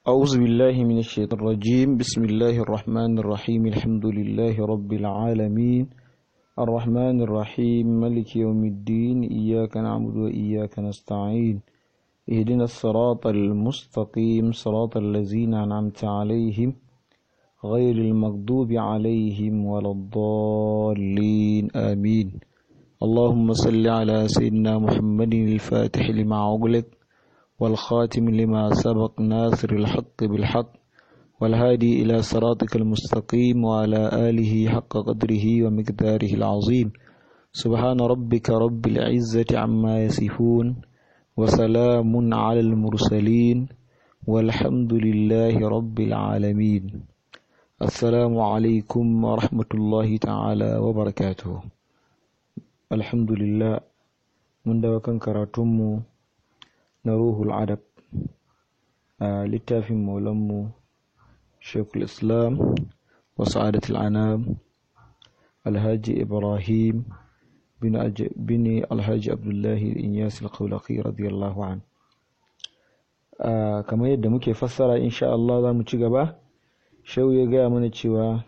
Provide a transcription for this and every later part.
أعوذ بالله من الشيطان الرجيم بسم الله الرحمن الرحيم الحمد لله رب العالمين الرحمن الرحيم ملك يوم الدين إياك نعبد وإياك نستعين اهدنا الصراط المستقيم صراط الذين أنعمت عليهم غير المغضوب عليهم ولا الضالين آمين اللهم صل على سيدنا محمد الفاتح لما أغلق والخاتم لما سبق ناصر الحق بالحق والهادي إلى صراطك المستقيم وعلى آله حق قدره ومقداره العظيم سبحان ربك رب العزة عما يصفون وسلام على المرسلين والحمد لله رب العالمين السلام عليكم ورحمة الله تعالى وبركاته الحمد لله من دوكان كراتمو na ruhul adab a littafin maulanmu shekul islam wa sa'adatul anam alhaji ibrahim bin alhaji abdullahi inyas al-qawlaqi radiyallahu an kamar yadda muke fassara insha Allah za mu ci gaba shau ya gaya mana cewa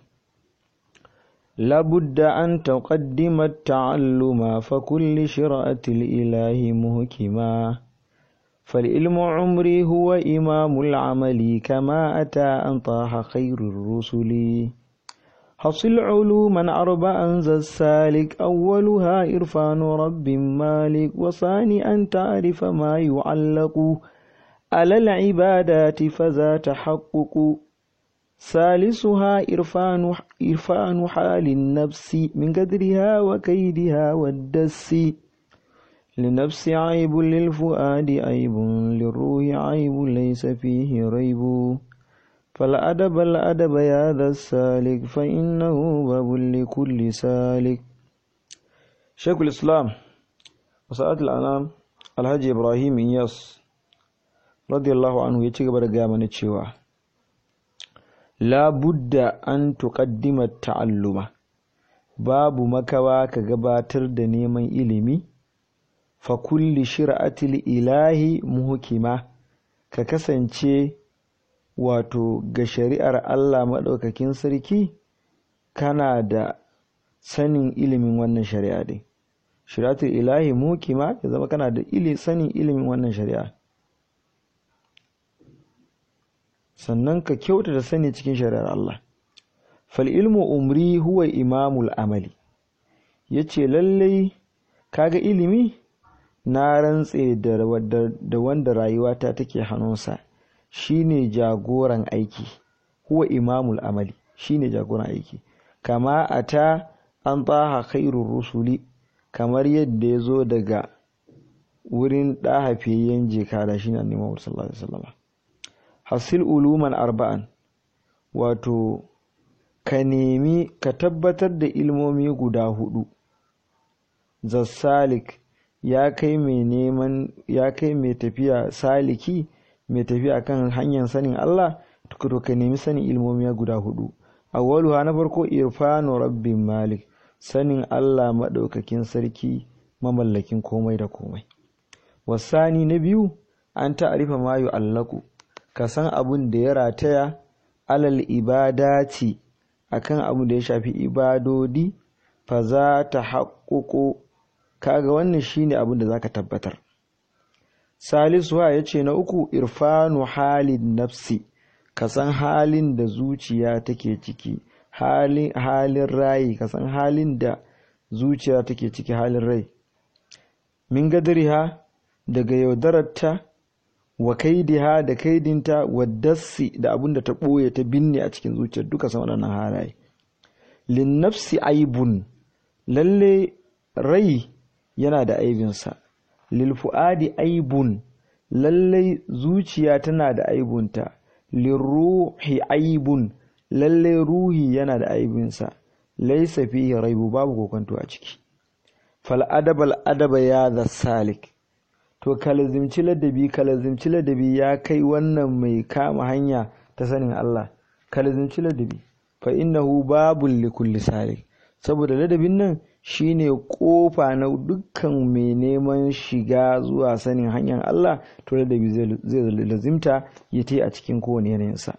لابد أن تقدم التعلم فكل شرعة الإله مهكما فالعلم عمري هو إمام العمل كما أتى أن طاح خير الرسل حصل علوما أربعا ذا السالك أولها إرفان رب مالك وثاني أن تعرف ما يعلق على العبادات فذا تحقق ثالثها إرفان, إرفان حال النفس من قدرها وكيدها والدس لنفس عيب للفؤاد عيب للروح عيب ليس فيه ريب فالأدب الأدب يا ذا السالك فإنه باب لكل سالك شيخ الإسلام وسألت الأنام الحاج إبراهيم إياس رضي الله عنه يتيك برقا من الشيوى لا بد أن تقدم التعلم باب مكوا كغباتر دنيما إلمي fakulli shir'atil ilahi muhukima ka kasance wato ga shari'ar Allah maɗaukakin sarki kana da sanin ilimin wannan shari'a ɗin shir'atul ilahi muhukima ya zama kana da ili sanin ilimin wannan shari'a sannan ka kyauta da sani cikin shari'ar Allah fal ilmu umri huwa imamul amali yace lallai kaga ilimi na rantse da wanda rayuwata take hannunsa shine jagoran aiki huwa imamul amali shine jagoran aiki kama ata an taha khairur rusuli kamar yadda ya zo daga wurin ɗahafiyayyen jeka da shi na neman sallallahu alaihi wasallam hasil uluman arba'an wato ka nemi ka tabbatar da ilmomi guda hudu zassalik ya kai mai neman ya kai mai tafiya saliki mai tafiya kan hanyar sanin Allah to ka nemi sanin ilmomi guda hudu awwaluha na farko irfanu rabbin malik sanin Allah madaukakin sarki mamallakin komai da komai wasani na biyu an ta'arifa ma yu'allaku ka san abun da ya rataya alal ibadati akan abun da ya shafi ibadodi fa za ta haƙƙoƙo kaga wannan shine abin da zaka tabbatar salisu ya ce na uku irfanu halin nafsi ka san halin da zuciya take ciki halin halin rai ka san halin da zuciya take ciki halin rai min gadariha daga yaudararta wa kaidiha da kaidinta wa dassi da abin da ta ɓoye ta binne a cikin zuciyar duka san waɗannan halaye lin nafsi aibun lalle rai yana da aibinsa lilfu'adi aibun lallai zuciya tana da aibunta lirruhi aibun lallai ruhi yana da aibinsa laisa fihi raibu babu kokonto a ciki fal adabal adaba ya da salik to kalazimci ladabi kalazimci ladabi ya kai wannan mai kama hanya ta sanin Allah kalazimci ladabi fa innahu babul likulli salik saboda ladabin nan shine kofa na dukkan mai neman shiga zuwa sanin hanyar Allah to da zai lazimta ya ta a cikin kowane yanayinsa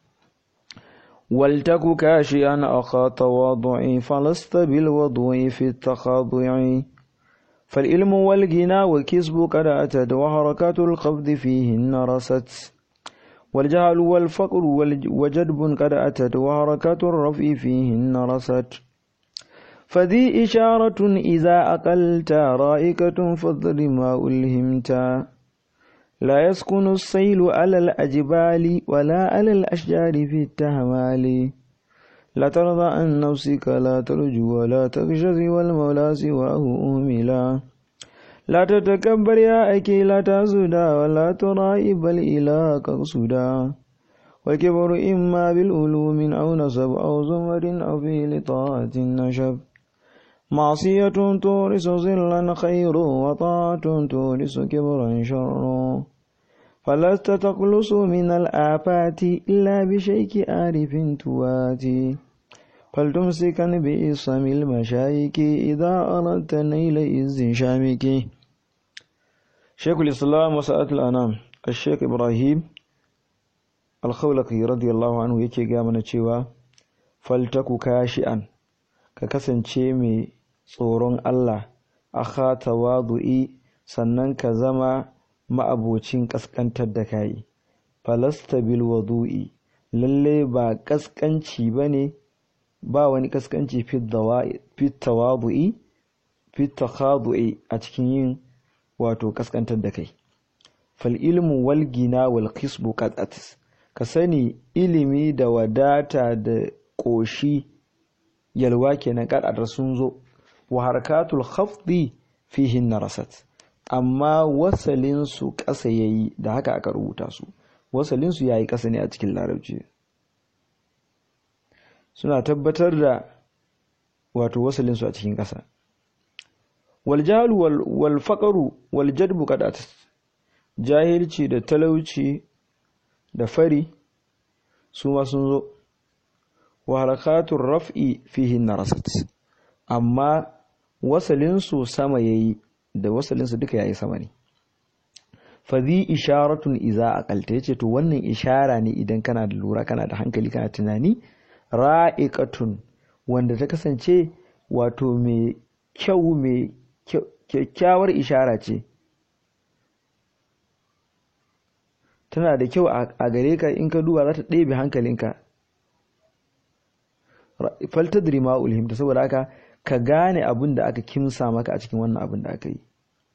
waltaku kashi an aka tawadu'i falasta bil wadu'i fi takhadu'i فالعلم والغنى والكسب قد أتت وحركات القبض فيهن رست والجهل والفقر وجدب قد أتت وحركات الرفع فيهن رست فذي إشارة إذا أقلت رائكة فضل ما ألهمت لا يسكن السيل على الأجبال ولا على الأشجار في التهمال لا ترضى عن نفسك لا ترجو ولا تخشى والمولى سواه أهملا لا تتكبر يا أكي لا تزدا ولا ترائب بل إلى قصدا والكبر إما بالألوم أو نسب أو زمر أو في لطاعة النشب معصية تورث ظلا خير وطاعة تورث كبرا شر فلست تخلص من الآفات إلا بشيك عارف تواتي فلتمسكا بإصم المشايك إذا أردت نيل إز شامك شيخ الإسلام وسألة الأنام الشيخ إبراهيم الخولقي رضي الله عنه yake ga mana cewa faltaku kashi'an ka kasance mai tsoron Allah akha tawadu'i sannan ka zama ma'abocin ƙasƙantar da kayi falasta bil wadu'i lalle ba ƙasƙanci ba ne ba wani ƙasƙanci fit tawadu'i fit takhadu'i a cikin yin wato ƙasƙantar da kai fal ilmu wal gina wal kisbu qat'at ka sani ilimi da wadata da ƙoshi yalwa kenan qad'at sun zo wa harkatul khafdi fihin narasat amma wasalinsu ƙasa ya yi da haka aka rubuta su wasalinsu ya yi ƙasa ne a cikin larabci suna tabbatar da wato wasalinsu a cikin ƙasa waljahalu wal faƙaru wal jadbu kadat jahilci da talauci da fari su ma sun zo wa harakatun raf'i fihin narasat amma wasalinsu sama ya yi da wasalinsa duka yayi sama ne fadhi isharatun iza aqalta yace to wannan ishara ne idan kana da lura kana da hankali kana tunani ra'iqatun wanda ta kasance wato mai kyau mai kyakkyawar ishara ce tana da kyau a gare ka in ka duba za ta ɗebe hankalinka faltadri ma ulhimta saboda haka ka gane abin da aka kimsa maka a cikin wannan abin da aka yi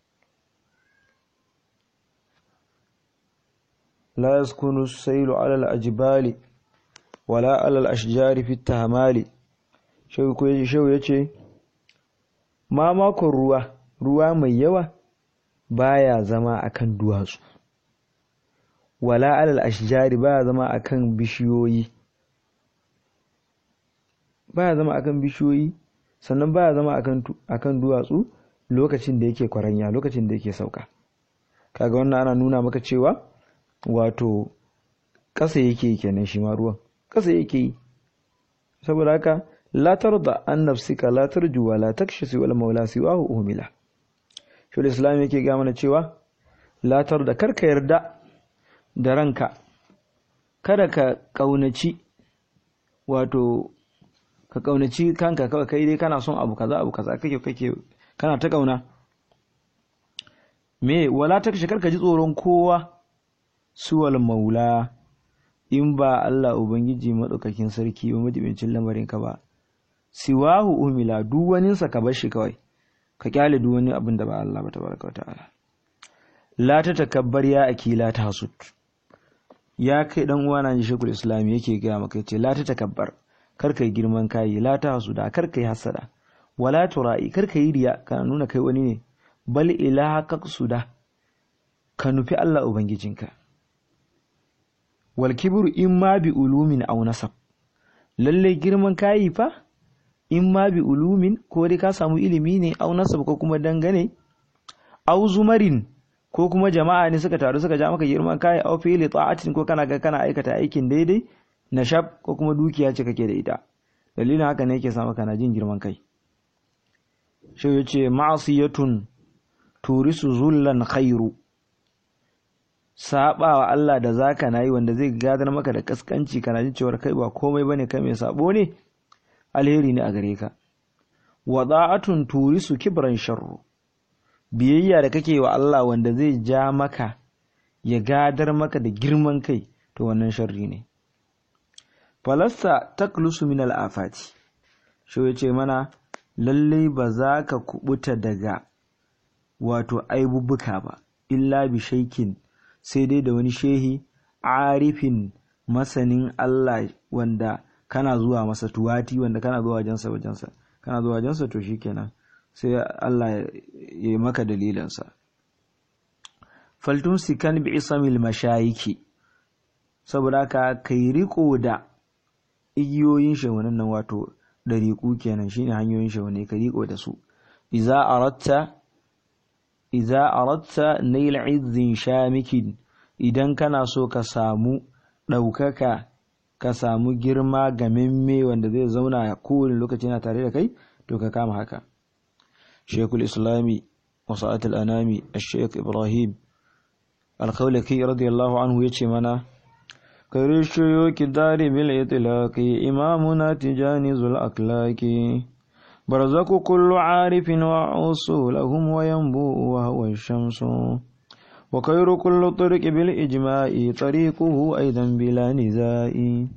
la yaskunu sailu ala al-ajbali wala ala al-ashjari fi tahmali shehu ko yace shehu yace ma makon ruwa ruwa mai yawa baya zama akan duwatsu wala ala al-ashjari baya zama akan bishiyoyi baya zama akan bishiyoyi sannan baya zama akan duwatsu lokacin da yake kwaranya lokacin da yake sauka kaga wannan ana nuna maka cewa wato ƙasa yake kenan shi ma ruwan ƙasa yake yi saboda haka la tarda an nafsika la tarju wa la takshisi wal maula siwahu uhmila shi islam yake ga mana cewa la tarda karka yarda da ranka kada ka kaunaci wato ka kaunaci kanka kawai kai dai kana son abu kaza abu kaza kake kake kana ta kauna me wala ta kashe karka ji tsoron kowa suwal maula in ba Allah ubangiji madaukakin sarki ba majibincin lamarin ka ba siwahu umila duk wani sa ka bar shi kawai ka kyale duk wani abin da ba Allah ba tabaraka wa ta'ala la ta takabbar ya akila ta hasud ya kai dan uwa na ji shekul islam yake ga maka yace la ta takabbar kar kai girman kai la ta hasuda kar kai hasada wala tura'i kar kai riya kana nuna kai wani ne bal ilaha suda ka nufi Allah ubangijinka wal kibru imma bi ulumin aw nasab lalle girman kai fa imma bi ulumin ko dai ka samu ilimi ne aw nasab ko kuma dangane aw zumarin ko kuma jama'a ne suka taru suka ja maka girman kai aw fi'li ta'atin ko kana ga kana aikata aikin daidai nashab ko kuma dukiya ce kake da ita dalilin haka ne yake sa maka na jin girman kai shi ya ce ma'asiyatun turisu zullan khairu sabawa Allah da zaka nayi wanda zai gadar maka da kaskanci kana jin cewa kai ba komai bane kai mai sabo ne alheri ne a gare ka wada'atun turisu kibran sharru biyayya da kake wa Allah wanda zai ja maka ya gadar maka da girman kai to wannan sharri ne falasta taklusu min al'afati shi ya ce mana lallai ba za ka kubuta daga wato aibubuka ba illa bi shaikin sai dai da wani shehi arifin masanin Allah wanda kana zuwa masa tuwati wanda kana zuwa wajensa wajensa kana zuwa wajensa to shikenan sai Allah ya yi maka dalilinsa faltun sikan bi isamil mashayiki saboda ka kai riko da igiyoyin shawanin nan wato dariku kenan shine hanyoyin shawane ka riko da su iza aratta iza aratta nail izzin shamikin idan kana so ka samu ɗaukaka ka samu girma ga mimme wanda zai zauna kowane lokaci na tare da kai to ka kama haka shekul islami wasa'atul anami ashek ibrahim alkhawlaki radiyallahu anhu yace mana kare shoyoki dari bil itlaqi imamuna tijani zul aklaki barzaku kullu arifin wa usulahum wa yanbu wa huwa shamsu وخير كل طرق بالإجماع طريقه أيضا بلا نزاع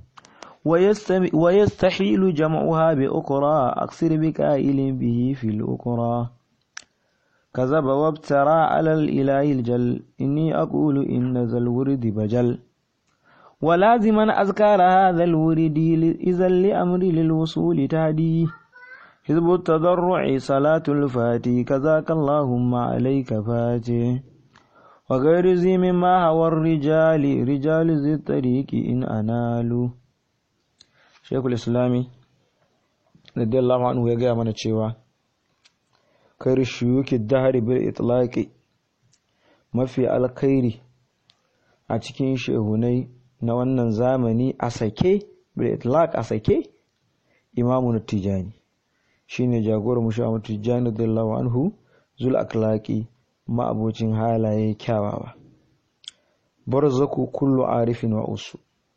ويستحيل جمعها بأخرى أكثر بكائل به في الأخرى كذب وابترى على الإله الجل إني أقول إن ذا الورد بجل ولازما أذكار هذا الورد إذا لأمر للوصول تهدي حزب التضرع صلاة الفاتي كذاك اللهم عليك فاتي وغير ذي مما هو الرجال رجال ذي الطريق إن أنالوا شيخ الإسلامي رضي الله عنه يقول من الشيوى خير الشيوك الدهر بالإطلاق ما في الخير أتكين شيخوني نوانا زامني أسكي بالإطلاق أسكي إمام التجاني shine jagor mushamu tijjani radiyallahu anhu zul aklaki ma'abocin halaye kyawawa barzaku kullu arifin wa usu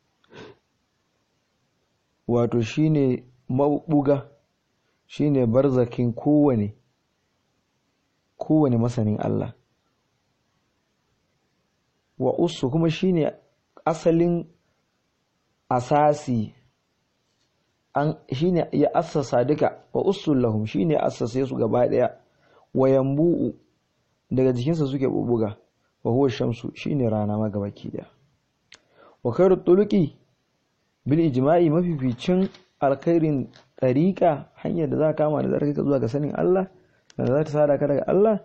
wato shine mabuga shine barzakin kowane kowane masanin Allah wa usu kuma shine asalin asasi an shine ya assasa duka wa usul lahum shine assase su gaba daya wa yambu'u daga jikinsa suke bubuga wa huwa shamsu shine rana ma gabaki daya wa khairu tuluqi bil ijma'i mafificin alkhairin tariqa hanyar da za ka kama da za ka zuwa ga sanin Allah da za ta sada ka daga Allah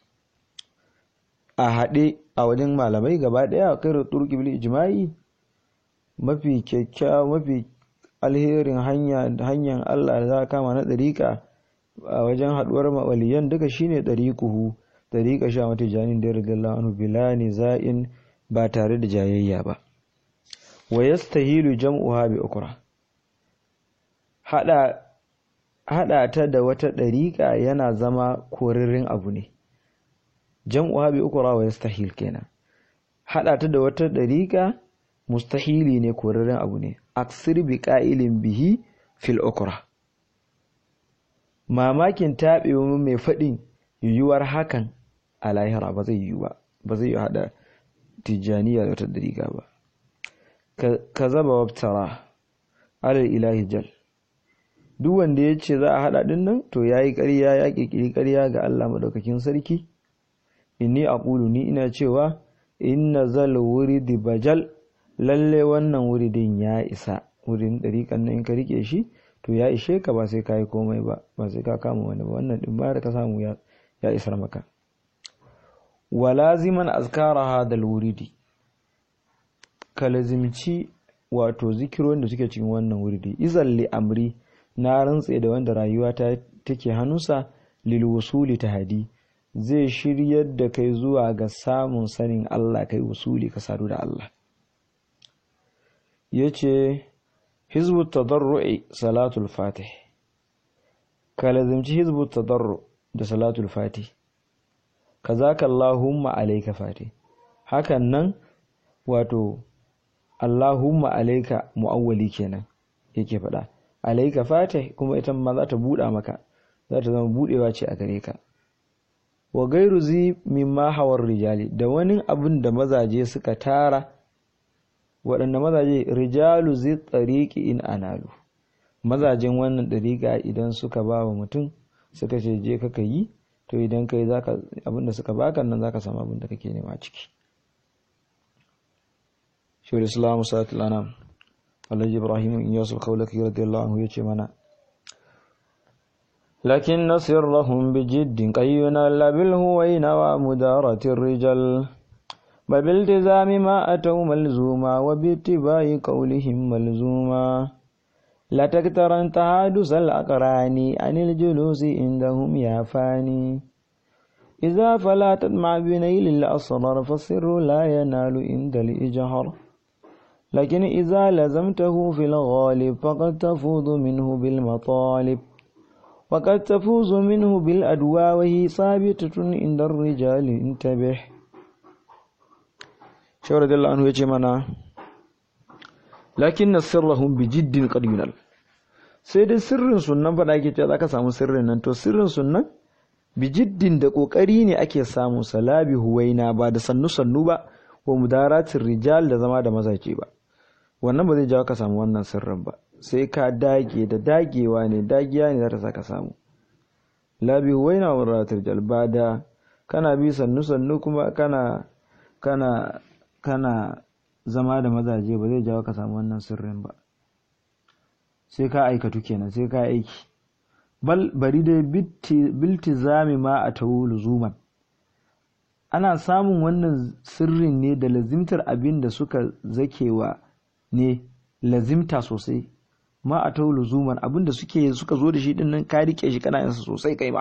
a haɗe a wajen malamai gaba ɗaya khairu tuluqi bil ijma'i mafi kyakkyawa mafi alherin hanya hanyar Allah da za ka kama na tariqa a wajen haɗuwar waliyan duka shine tariquhu tariqa sha mata janin da radiyallahu anhu bila niza'in ba tare da jayayya ba wa yastahilu jam'uha bi ukra hada hada ta da wata dariƙa yana zama korirrin abu ne jam'uha bi ukra wa yastahil kenan hada ta da wata dariƙa mustahili ne korirrin abu ne aksir bi qa'ilin bihi fil ukra mamakin taɓewa mai faɗin yiwuwar hakan a lahira ba zai yiwu ba ba zai yi hada tijjaniya da wata dariƙa ba ka zaba wabtara alal ilahi jal duk wanda ya ce za a haɗa ɗin nan to ya yi ƙarya ya ƙirƙiri ƙarya ga Allah maɗaukakin sarki inni aqulu ni ina cewa inna zal wuridi bajal lalle wannan wuridin ya isa wurin ɗariƙan nan in ka rike shi to ya ishe ka ba sai ka yi komai ba ba sai ka kama wani ba wannan ɗin ba da ka samu ya isar maka walaziman azkara hadal wuridi ka lazimci wato zikirorin da suke cikin wannan wurdi izal li amri na rantse da wanda rayuwa ta take hannunsa lil wusuli tahadi zai shiryar da kai zuwa ga samun sanin Allah kai wusuli ka sadu da Allah yace hizbu tadarru'i salatul fatih ka lazimci hizbu tadarru da salatul fati kazaka Allahumma alayka fati hakan nan wato Allahumma alayka mu'awwali kenan yake faɗa alayka fati kuma ita ma za ta buɗa maka za ta zama buɗewa ce a gare ka wa gairu zi mimma hawar rijali da wani abin da mazaje suka tara waɗanda mazaje rijalu zai tsariki in analu mazajen wannan ɗariƙa idan suka ba wa mutum suka ce je kaka yi to idan kai zaka abinda suka baka nan zaka samu abin da kake nema ciki shawar islamu sa'atul anam alhaji ibrahim in yasu kaulaki radiyallahu anhu yace mana لكن سرهم بجد قينا لا بالهوين ومدارة الرجال بل بالتزام ما أتوا ملزوما وباتباع قولهم ملزوما لا تكترن تحادث الأقران عن الجلوس عندهم يا فاني إذا فلا تطمع بنيل الأسرار فالسر لا ينال عند الإجهر لكن إذا لزمته في الغالب فقد تفوض منه بالمطالب وقد تفوز منه بالأدواء وهي ثابتة عند الرجال انتبه شو رضي الله عنه يجي منا lakin na sirrahum bi jiddin qad yunal sai dai sirrin sunnan fa da ake cewa zaka samu sirrin nan to sirrin sunnan bi jiddin da kokari ne ake samu salabi huwaina ba da sannu sannu ba wa mudaratin rijal da zama da mazaje ba wannan ba zai jawo ka samu wannan sirrin ba sai ka dage da dagewa ne dagiya ne za ta saka samu labi huwaina wa mudaratin rijal ba da kana bi sannu sannu kuma kana kana kana zama da mazaje ba zai jawo ka samu wannan sirrin ba sai ka aikatu kenan sai ka aiki bal bari dai biltizami ma a tawo luzuman ana samun wannan sirrin ne da lazimtar abin da suka zakewa ne lazimta sosai ma a tawo luzuman abin da suke suka zo da shi din nan ka rike shi kana yansa sosai kai ma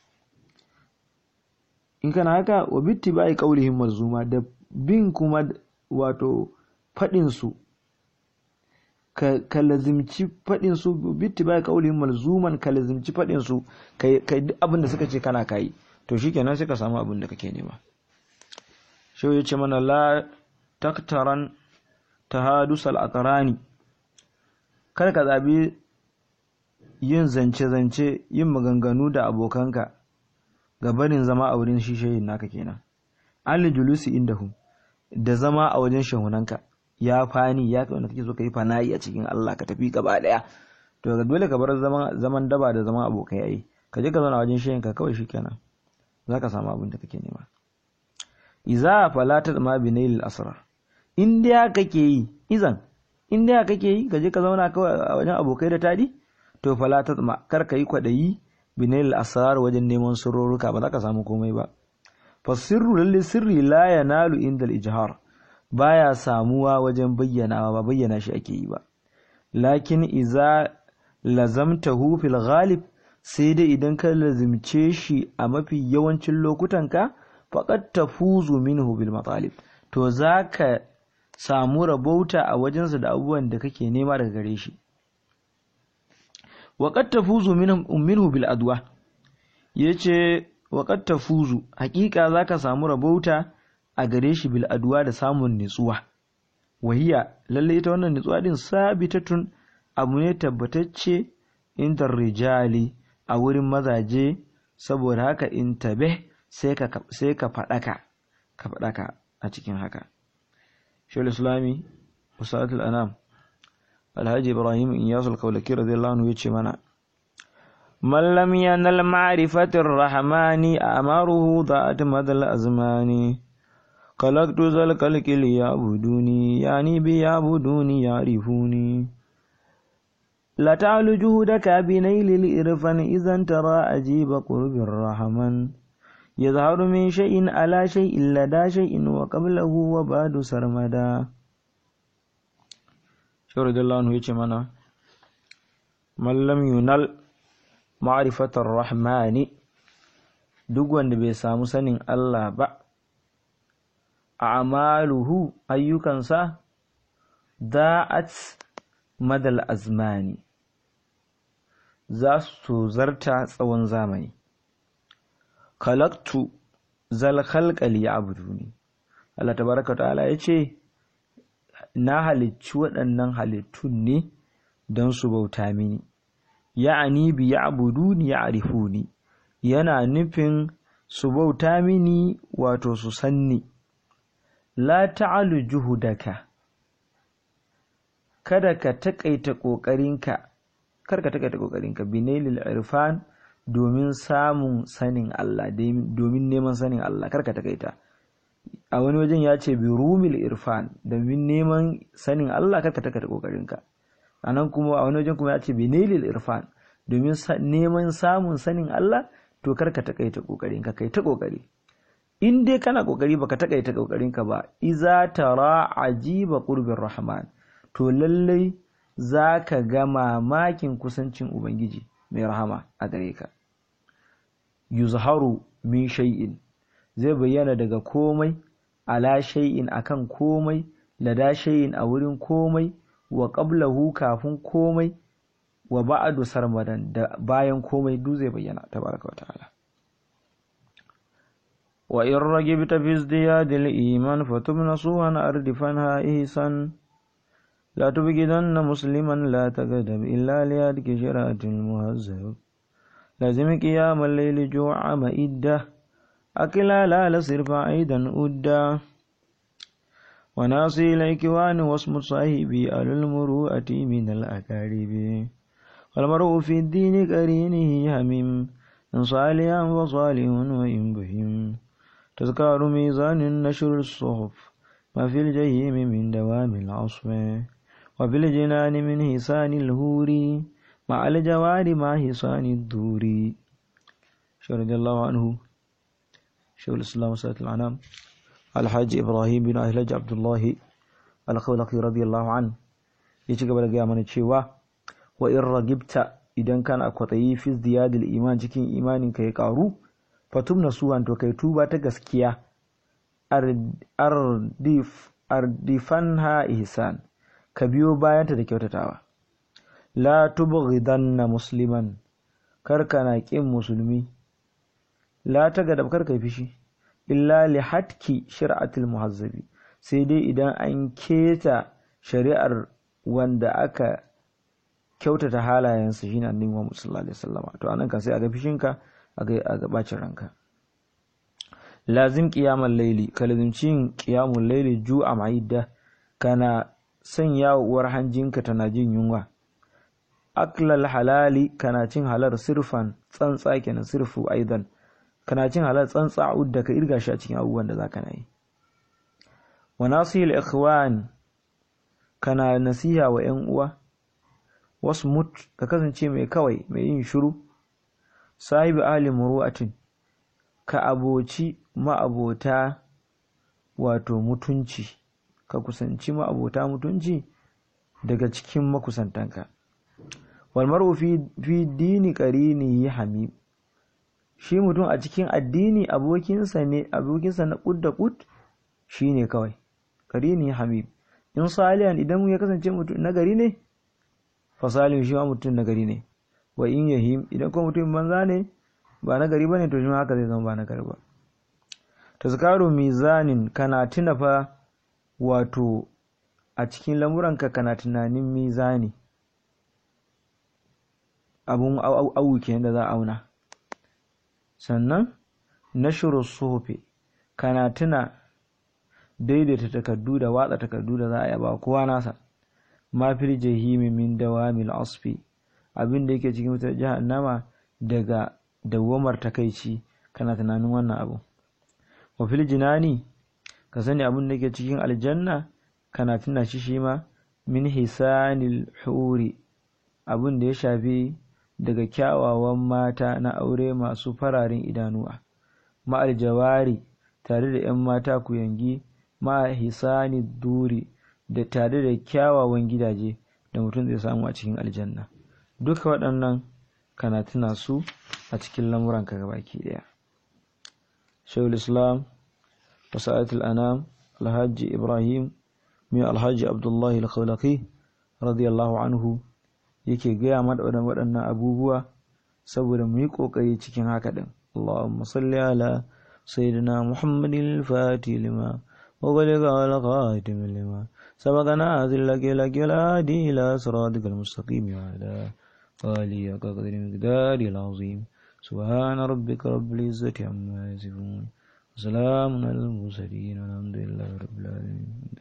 in kana haka wa bitti bai kaulihim marzuma da bin kuma wato faɗinsu ka, ka lazimci faɗinsu bitti bai kaulin malzuman ka lazimci faɗinsu ka duk abin da suka ce kana kayi to shi kenan sai ka samu abin da kake nema shi ya ce mana la taktaran tahadusal aqrani kar ka zabi yin zance-zance yin maganganu da abokanka ga barin zama a wurin shishayin naka kenan an julusi indahum da zama a wajen shahunanka ya fani ya kai wanda kake so ka yi fana'i a cikin Allah ka tafi gaba daya to ga dole ka bar zaman zaman daba da zaman abokai yayi ka je ka zauna wajen shehin ka kawai shikenan zaka samu abin da kake nema iza falata ma binail asrar in dai kake yi izan in dai kake yi ka je ka zauna kawai a wajen abokai da tadi to falata ma kar ka yi kwadayi binail asrar wajen neman sirroruka ba za ka samu komai ba fasirru lalle sirri la yanalu indal ijhar baya samuwa wajen bayyanawa ba bayyana shi ake yi ba lakin iza lazamtahu fil ghalib sai dai idan ka lazimce shi a mafi yawancin lokutanka faqad tafuzu minhu bil matalib to zaka samu rabauta a wajensa da abubuwan da kake nema daga gare shi waqad tafuzu minhu bil adwa yace waƙar tafuzu hakika za ka samu rabauta a gare shi bil aduwa da samun nitsuwa wahiya lalle ita wannan nitsuwa din sabitatun abu ne tabbatacce inda rijali a wurin mazaje saboda haka in tabe sai ka sai ka faɗaka ka faɗaka a cikin haka shawul islami usatul anam alhaji ibrahim iyasul kaulaki radiyallahu anhu yace mana من لم ينل معرفة الرحمن أمره ضاعت مدى الأزمان خلقت ذا الكلك ليعبدوني يعني بيعبدوني يعرفوني لا تعل جهدك بنيل الإرفان إذا ترى أجيب قرب الرحمن يظهر من شيء على شيء لدى شيء وقبله وبعد سرمدا شرد الله عنه يتمنى من لم ينل ma'rifatar rahmani duk wanda bai samu sanin Allah ba a amaluhu ayyukansa da'at madal azmani za su zarta tsawon zamani khalaqtu zal khalqa liya'buduni Allah tabaraka ta'ala yace na halicci waɗannan halittun ne don su bauta mini ya'ani bi ya'buduni ya'rifuni yana nufin su bauta mini wato su sanni la ta'alu juhudaka kada ka taƙaita ƙoƙarinka kar ka taƙaita ƙoƙarinka binailil irfan domin samun sanin Allah domin neman sanin Allah kar ka taƙaita a wani wajen ya ce bi rumil irfan domin neman sanin Allah kar ka taƙaita ƙoƙarinka a nan kuma a wani wajen kuma ya ce binailil irfan domin neman samun sanin Allah to kar ka taƙaita ƙoƙarinka kai ta ƙoƙari in dai kana ƙoƙari baka taƙaita ƙoƙarinka ba iza tara ajiba qurbir rahman to lallai za ka ga mamakin kusancin Ubangiji mai rahama a gare ka. Yuzharu min shay'in zai bayyana daga komai, ala shay'in akan komai, lada shay'in a wurin komai, wa qablahu kafin komai, wa ba'adu sarmadan da bayan komai duk zai bayyana tabaraka wa ta'ala. Wa in ragibta fi izdiyadil iman fatubna suhan ardifanha ihsan لا تبغضن مسلما لا تقدم إلا ليدك شرات المهذب لازم قيام الليل جوع مئدة أكلا لا لصرف أيضا أدا وناصي الإكوان واسم صاحبي أهل المروءة من الأكارب والمرء في الدين كرينه هميم إن صالحا وصالح وإن بهم تذكار ميزان نشر الصحف ما في الجحيم من دوام العصف وفي الجنان من حسان الهور مع الجوار مع حسان الدور شو رضي الله عنه شو الإسلام وسائل العنام الحاج إبراهيم بن أهلج عبد الله الخولقي رضي الله عنه yaci gaba da gaya mana cewa wa in ragibta idan kana kwatayi fi ziyadil iman cikin imanin ka ya karu fatum nasuhan to kai tuba ta gaskiya ardif ardifanha ihsan ka biyo bayanta da kyautatawa la tubghidanna musliman kar kana kin musulmi la tagadab kar kai fishi illa li hatki shir'atil muhazzabi sai dai idan an keta shari'ar wanda aka kyautata halayensa shine annabi Muhammad sallallahu alaihi wasallam to anan kan sai a ga fishinka a ga a ga bacin ranka lazim qiyamul layli ka lazimci yin qiyamul layli ju'a ma'idda kana sanya uwar hanjinka tana jin yunwa aklal halali kana cin halar sirfan tsantsa kenan sirfu aidan kana cin halar tsantsa udda ka irga shi a cikin abubuwan da zaka yi wa nasihil ikhwan kana nasiha wa yan uwa wasmut ka kasance mai kawai mai yin shiru sahibi ahli muru'atin ka aboci ma'abota wato mutunci ka kusanci ma'abota mutunci daga cikin makusantanka walmaru fi, fi dini qarini hamim shi mutum a cikin addini abokinsa ne abokinsa na kud da kud shine kawai qarini hamim in salihan idan ya kasance mutum nagari ne fa salim shi ma mutum nagari ne wa in yahim idan kuma mutum banza ne ba nagari bane to shi ma haka zai zama ba nagari ba tazkaru mizanin kana tuna fa wato a cikin lamuranka kana tunanin mizani abun awu kenan da za a auna sannan nashru suhufi kana tuna daidaita takardu da watsa takardu da za a yaba kowa nasa ma fil jahimi min dawamil asfi abin da yake cikin wutar jahannama daga dawwamar takaici kana tunanin wannan abu wa fil jinani ka sani abin da yake cikin aljanna kana tuna shi shi ma min hisanil huri abin da ya shafi daga kyawawan mata na aure masu fararen idanuwa ma'al jawari tare da 'yan mata ku yangi ma hisani duri da tare da kyawawan gidaje da mutum zai samu a cikin aljanna duka waɗannan kana tuna su a cikin lamuranka gabaki ɗaya shayul islam wasa'atul anam alhaji ibrahim mai alhaji abdullahi al-khawlaqi radiyallahu anhu yake gaya mana waɗannan abubuwa saboda mu yi ƙoƙari cikin haka ɗin اللهم صل على سيدنا محمد الفاتح لما وبلغ على خاتم لما سبقنا هذه لك لك الهادي إلى صراطك المستقيم وعلى آله قدر مقدار العظيم سبحان ربك رب العزة عما يصفون وسلام على المرسلين والحمد لله رب العالمين